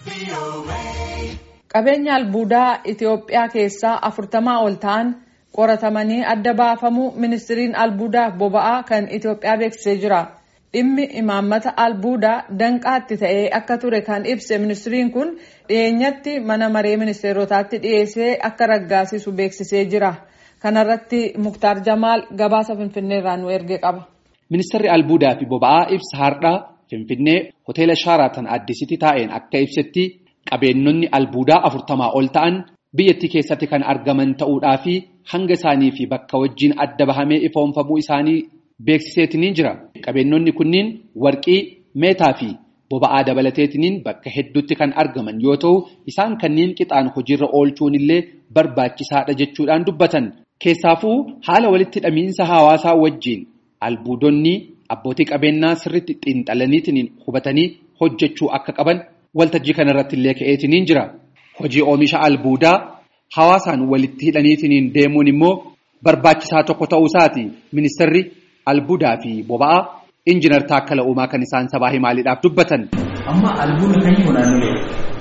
Qabeenya albuudaa Itoophiyaa keessaa afurtamaa ol ta'an qoratamanii adda baafamuu ministiriin albuudaa boba'aa kan Itoophiyaa beeksisee jira. Dhimmi imaammata albuudaa danqaatti ta'ee akka ture kan ibse ministiriin kun dhiyeenyatti mana maree ministeerotaatti dhiyeessee akka raggaasisu beeksisee jira. Kanarratti Muktaar Jamaal gabaasa Finfinneerraa nu erge qaba. Ministeerri albuudaa fi boba'aa ibsa har'aa Finfinnee hoteela Shaaraatan Addisitti taa'een akka ibsetti qabeenyonni albuudaa afurtamaa ol ta'an biyyattii keessatti kan argaman ta'uudhaa fi hanga isaanii fi bakka wajjin adda bahamee ifoonfamuu isaanii beeksiseetiniin jira. Qabeenyonni kunniin warqii, meetaa fi boba'aa dabalateetiniin bakka hedduutti kan argaman yoo ta'u isaan kanneen qixaan hojiirra oolchuun illee barbaachisaadha jechuudhaan dubbatan. Keessaafuu haala walitti hidhamiinsa hawaasaa wajjin albuudonni abbootii qabeenyaa sirriitti xiinxalaniitiin hubatanii hojjechuu akka qaban waltajjii kanarratti illee ka'eetiniin jira. Hojii oomisha albuudaa hawaasaan walitti hidhaniitiin deemuun immoo barbaachisaa tokko ta'uu isaati. Ministeerri albuudaa fi boba'aa injiinar Taakkala Uumaa kan isaan sabaa himaaliidhaaf dubbatan. Amma albuuda kan jiru naannolee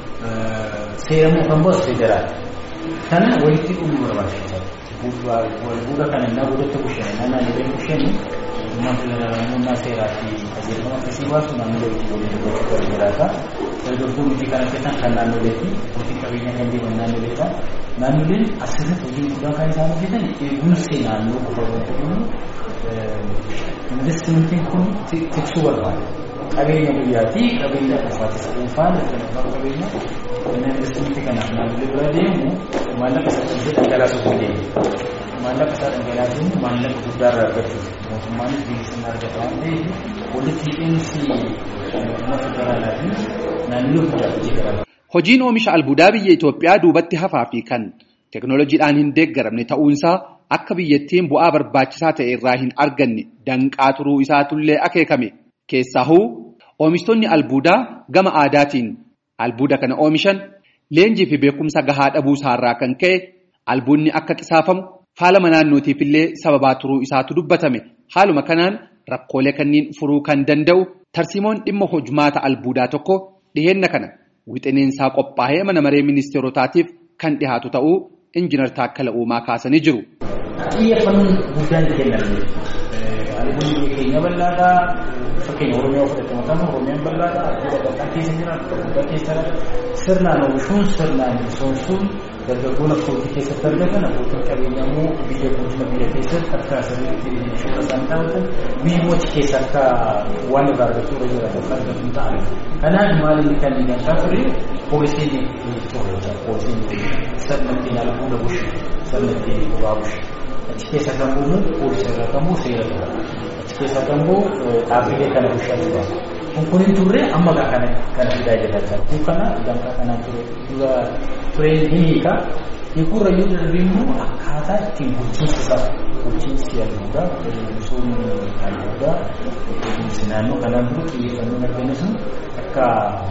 seeramuu kan baasu federaal. Kana walitti dhufuu barbaachisa. Albuuda kana innaa godhatti bushan innaa naannolee bushan muummee seeraa fi qajeelfama akkasii baasu naannolee itti walitti gochuu jiraata. Dargaggoon hojii kana hojjetan kan naannoleetti hojii qabeenya kan deeman naannoleedha. Naannoleen asirratti hojii guddaa kan isaan hojjetan eegumsi naannoo qofa hojjetan investimentiin kun tiksuu barbaada. Qabeenya biyyaatii qabeenya dhufaatis dhuunfaan dhuunfaan qabeenya inni investimentii kanaaf naannolee bira deemu maallaqa sassaabuun dhangalaasuuf ni deemu. Maallaqa isaa dhangalaasuun maallaqa guddaa irraa argachuuf mootummaanis beeksisni argata waan ta'eef walitti hidhiinsi mootummaa federaalaa fi naannolee guddaa hojii garaa Hojiin oomisha albuudaa biyya Itoophiyaa duubatti hafaa fi kan teekinooloojiidhaan hin deeggaramne ta'uunsaa akka biyyattiin bu'aa barbaachisaa ta'e irraa hin arganne danqaa turuu isaatullee akeekame. Keessaahuu oomishtoonni albuudaa gama aadaatiin albuuda kana oomishan leenjii fi beekumsa gahaa dhabuu isaarraa kan ka'e albuudni akka qisaafamu faalama naannootiif illee sababaa turuu isaatu dubbatame. Haaluma kanaan rakkoolee kanneen furuu kan danda'u tarsiimoon dhimma hojmaata albuudaa tokko dhiheenna kana. Wixineensaa qophaa'ee mana maree ministeerotaatiif kan dhihaatu ta'uu injiinar Taakkala Uumaa kaasanii jiru. Xiyyeeffannoon guddaan kenname. Albuudni keenya bal'aadhaa. Fakkeenya Oromiyaa fudhatama kana Oromiyaan bal'aadhaa. Albuuda bal'aa keessa jira. Albuuda keessa sirnaan oomishuun sirnaan misoomsuun dargaggoon akka hojii keessatti argatan abbootiin qabeenyaa immoo biyya guddina biyya keessatti akka sirriitti shoora isaan taa'atan biyyoota keessa akka waan irraa argachuu irra jiraatu akka argatu ta'an. Kanaaf maal inni kan inni akka ture poolisiin poolisiin sirnatti albuuda bushe sirnatti bobaa bushe. Achi keessa kan bu'u poolisii irraa kan bu'u seera tura. Achi keessa kan bu'u dhaabbilee kana bushaa tura. Kun kun hin turre amma gaa kana kana fidaa jiraachaa. Kun kana danqaa kanaan ture dura ture ni hiika. Hiikurra yoo darbe immoo akkaataa ittiin bulchiinsi isaa bulchiinsi albuudaa misoomni albuudaa bulchiinsi naannoo kanaan dura xiyyeeffannoon argame sun akka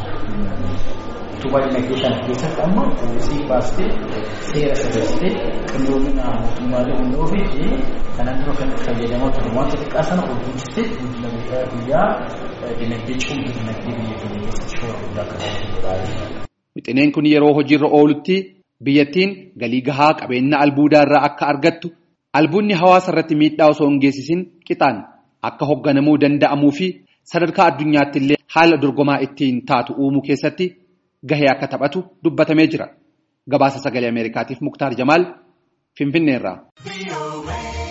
utubaa dinagdee kana keessatti amma poolisii baastee seera sirreessitee qindoomina mootummaalee hunda ofiifi kanaan dura kan fayyadamaa ture wanta xiqqaa sana ol guddistee guddina biyyaa dinagdee cimduu dinagdee biyya keenya keessatti shoora guddaa akka taasisu Wixineen kun yeroo hojiirra oolutti biyyattiin galii gahaa qabeenya albuudaa irraa akka argattu albuudni hawaasa irratti miidhaa osoo hin geessisin qixaan akka hoogganamuu danda'amuu fi sadarkaa addunyaatti illee haala dorgomaa ittiin taatu uumuu keessatti gahee akka taphatu dubbatamee jira. Gabaasa sagalee Ameerikaatiif Muktaar Jamaal Finfinneerraa.